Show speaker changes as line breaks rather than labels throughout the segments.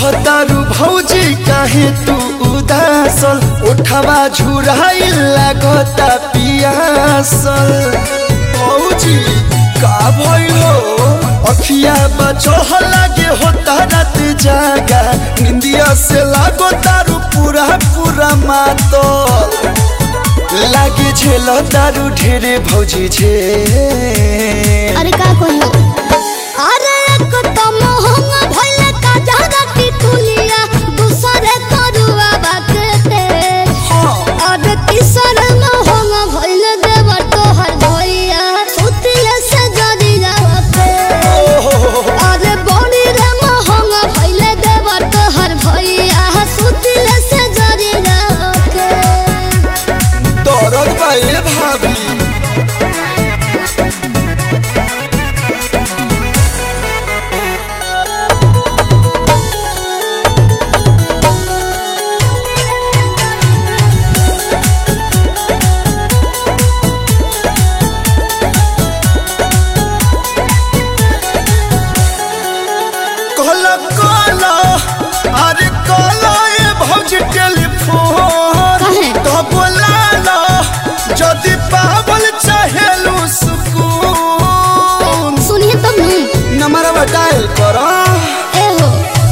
रहतारू भौजी काहे तू उदासल उठवा झुराइल लागता पियासल भौजी का भइल हो अखिया बचह लागे होता रात जागा निंदिया से लागो तारू पूरा पूरा मातल लागे झेल तारू ढेरे भौजी झे
अरे का कहियो अरे एक तो मोहंग भइले का जहरा की तुलिया दूसरे तरुआ बाकते अरे तीसर मोहंग भइले देव तोहर भइया सुतिले से जदी जावते अरे बड़ी रे मोहंग भइले देव तोहर भइया सुतिले से जदी जावते
दरद बाए भाभी कहला कहला अरे कहला ए भौजी टेलीफोन
काहे?
तो बोलाला जदि पावल चाहेलू सुकून
सुनिए तब नहीं
नंबरवा डायल करा
एहो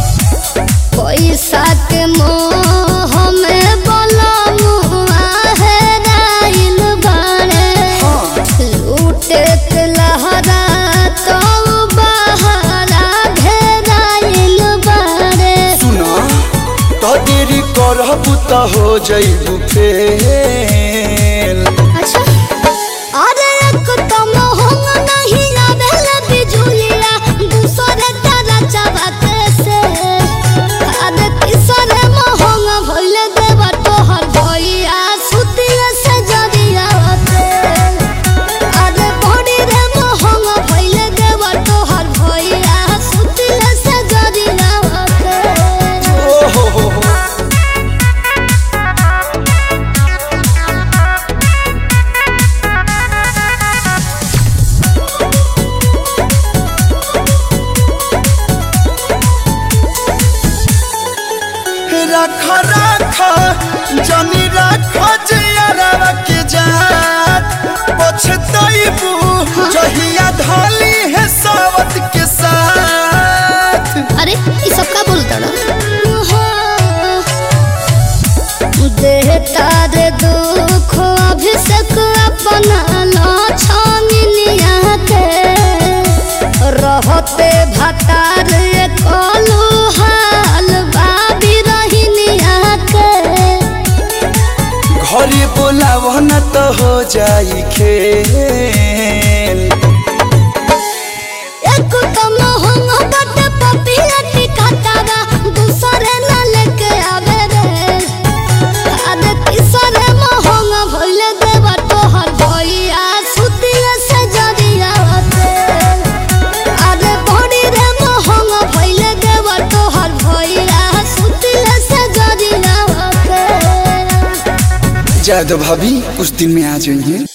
पैसा के मोह में बलमुआ है राइल बाड़े लूटे के लहरा तो बहरा घेराइल बाड़े
सुना तो देरी करबू तो हो जइबू फेल
अच्छा अरे एक तो मोहंग नहीं आवेल बिजुलिया दूसरे तारा चबाते से अरे तीसरे मोहंग भइल देव तोहर भइया सुतिया से जरिया होते अरे बड़ी रे मोहंग भइल देव तोहर भइया सुतिया से जरिया होते
ओ हो हो हो रख रख जनी रख जियरवा के जात पछतइबू जहिया धली है सावत के साथ
अरे ये सब का बोलता ना देहता रे दुख अभिषेक अपना लाछानिया के रहते भतार कलू हाल बाबी रहिनिया के
घरे बोलाव न तो हो जाई खेल
एक तो मोहंग बट पपिया टिकातावा दूसरे न लेके आवे रे अरे तीसरे मोहंग भइल देव तोहर भइया सुतिया से जरिया होते अरे बड़ी रे मोहंग भइल देव तोहर भइया सुतिया से जरिया होते
जादव भाभी कुछ दिन में आ जाइए